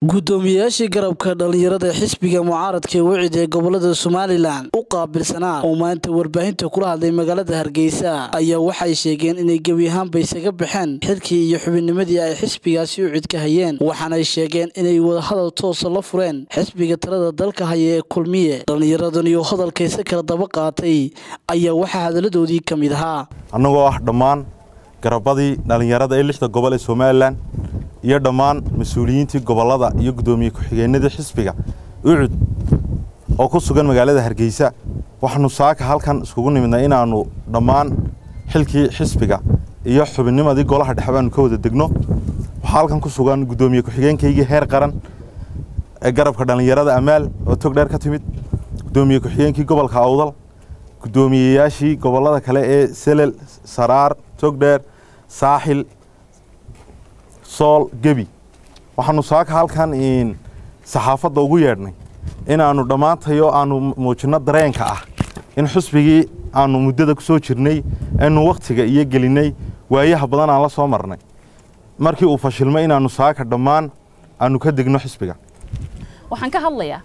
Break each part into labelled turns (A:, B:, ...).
A: guddoomiyeyaashii garabka dhallinyarada xisbiga mucaaradka ee wicid ee gobolada somalilan u qaabilsanaa oo maanta warbaahinta kula hadlay magaalada hargeysa ayaa waxay sheegeen inay gebi ahaanba isaga baxeen xilkii iyo xubinnimadii ay xisbigaasi ucid ka hayeen waxaanay sheegeen inay wadahadal toosa la fureen xisbiga talada dalka haya ee kulmiye dhallinyaradan iyo hadalkayse kala daba qaatay ayaa waxaa hadaladoodii ka mid ahaa
B: annagoo ah dhammaan garabadii dhallinyarada ee lixda gobol ee somalilan iyo dhammaan mas-uuliyiintii gobollada iyo guddoomiye ku-xigeenadii xisbiga ucud oo ku sugan magaalada hargeysa waxaanu saaka halkan iskugu nimidnay inaannu dhammaan xilkii xisbiga iyo xubinnimadii golaha dhexe baanu ka wada degno waxaa halkan ku sugan guddoomiye ku-xigeenkaygii heer qaran ee garabka dhallinyarada amaal oo tog dheer ka timid guddoomiye ku-xigeenkii gobolka awdal guddoomiyeyaashii gobollada kale ee selel saraar togdheer saaxil sool gebi waxaanu saaka halkan saxaafadda ugu yeedhnay inaannu dhammaantayo aanu muujinno dareenka ah in xusbigii aanu muddada ku soo jirnay aynu wakhtiga iyo gelinnay waayaha badan aan la soo marnay markii uu fashilmay inaannu saaka dhammaan aanu ka degno xisbiga
C: waxaan ka hadlayaa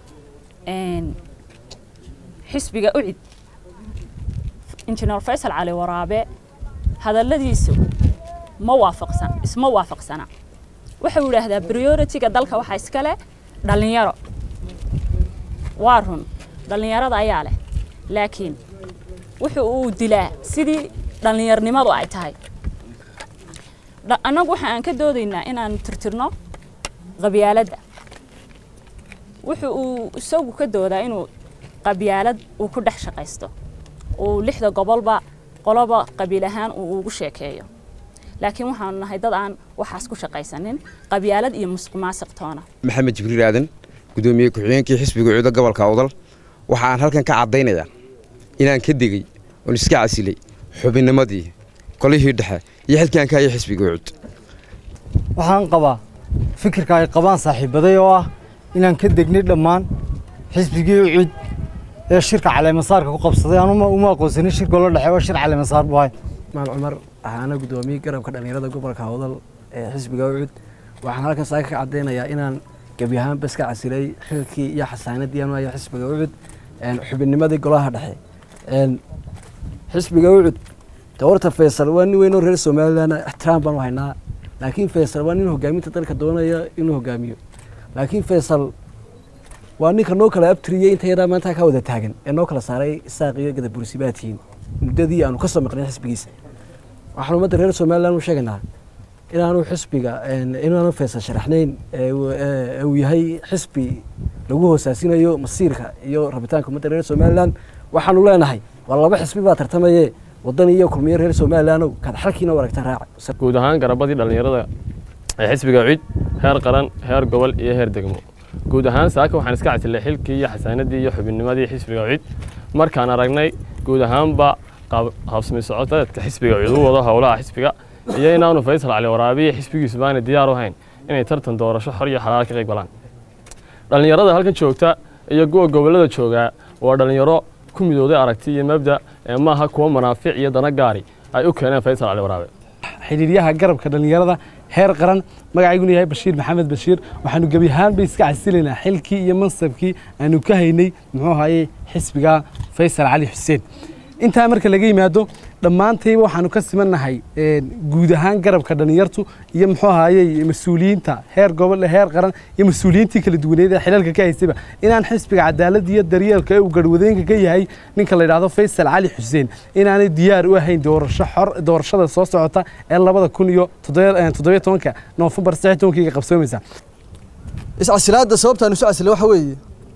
C: xisbiga ucid injineer faysal cali waraabe hadalladiisu ma waafaqsan isma waafaqsana wuxuu yidhaahdaa prioritiga dalka waxaa iska leh dhallinyaro waa run dhallinyarada ayaa leh laakiin wuxu uu dilaa sidii dhallinyarnimadu ay tahay annagu waxa aan ka doodaynaa inaan tirtirno qabyaaladda wuxu uu isagu ka doodaa inuu qabyaalad uu ku dhex shaqaysto uu lixda gobolba qoloba qabiil ahaan uu ugu sheekeeyo laakiin waxaanu nahay dad aan waxaas ku shaqaysanin qabyaalad iyo musuqmaasuq toona
D: maxamed jibriil aadan guddoomiye ku-xigeenkii xisbiga cuudo gobolka awdal waxa aan halkan ka caddaynayaa inaan ka degey oon iska casilay xubinnimadii qolihii dhexe iyo xilkii aan ka hayay xisbiga ucud
E: waxaan qabaa fikirka ay qabaan saaxiibaday oo ah inaan ka degnay dhammaan xisbigii ucud ee shirka caleemasaarka ku qabsaday aan uma aqoonsanin shir golo dhexe oo shir caleemasaar buu ahay
F: maal cumar waxaana guddoomiye garabka dhallinyarada gobolka hawdal ee xisbiga ucud waxaan halkan saaka ka caddaynayaa inaan gebi ahaanba iska casilay xilkii iyo xasaanadii aanu haya xisbiga ucud xubinnimadii golaha dhexe xisbiga ucud de horta faysal waa nin weyn oo reer somalilan ixtiraam baanu haynaa laakiin faysal waa nin hogaaminta dalka doonaya inuu hogaamiyo laakiin faysal waa ninka noo kala abtiriyey inta yadaa maanta ka wada taagan ee noo kala saaray isaaq iyo gadabursi baa tihiin muddadii aanu ka soo maqnay xisbigiisa waxaan ummadda reer somalilan u sheegaynaa inaanu xisbiga inaanu faysal sharaxnayn uu yahay xisbi lagu hoosaasinayo masiirka iyo rabitaanka ummadda reer somalilan waxaanu leenahay waa laba xisbi baa tartamaye wadan iyo kulmiyo reer somalilandow kaad xalkiina u aragta raaca
G: guud ahaan garabadii dhallinyarada ee xisbiga cid heer qaran heer gobol iyo heer degmo guud ahaan saaka waxaan iska casilay xilkii iyo xasaanadii iyo xubinnimadii xisbiga cid markaan aragnay guud ahaanba habsami socoteedka xisbiga cid u wado howlaha xisbiga iyo inaanu faysal cali waraabiya xisbigiisu baana diyaar u hayn inay tartan doorasho xor iyo xalaal ka qayb galaan dhallinyarada halkan joogta iyo kuwa gobollada joogaa waa dhallinyaro ku midooday aragti iyo mabda ee maaha kuwa manaafic iyo dana gaari ay u keeneen faysal cali waraabe
E: xidhiiryaha garabka dhallinyarada heer qaran magacayguna yahay bashiir maxamed bashiir waxaanu gebi ahaanba iska casilaynaa xilkii iyo mansabkii aanu ka haynay muxuu ahaye xisbiga faysal cali xuseen intaa marka laga yimaado dhammaantayba waxaanu ka simannahay guud ahaan garabka dhallinyartu iyo muxuu ahaye mas-uuliyiinta heer gobol heer qaran iyo mas-uuliyiintii kala duwaneed ee xilalka ka haysayba inaan xisbiga cadaaladda iyo daryeelka ee uu garwadeenka ka yahay ninka la yidhaahdo faysal cali xuseen inaanay diyaar u ahayn doorasho xor doorashada soo socota ee labada kun iyo toddobiyo tobanka noofembar saddex tobankiiga qabsoomaysa
H: iscasilaadda sababtaan isu casilay waxa weeye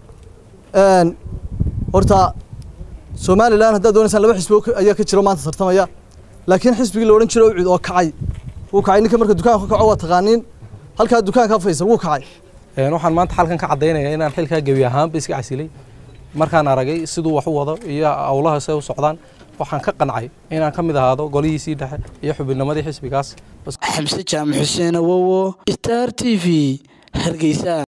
H: horta somalilan haddaad doonaysaan laba xisbi ayaa ka jiro maanta tartamaya laakiin xisbigii la odhan jiro ucud oo kacay wuu kacay ninka marka dukaanka ka kaco waa taqaaniin halkaa dukaanka faysal wuu kacay
F: waxaan maanta halkan ka caddaynayaa inaan xilkaa gebi ahaanba iska casilay markaan aragay siduu wax u wado iyo howlaha se u socdaan waxaan ka qancay inaan ka mid ahaado golihiisii dhexe iyo xubinnimadii xisbigaas
A: xamse jaamac xuseen awowo star t v hargeysa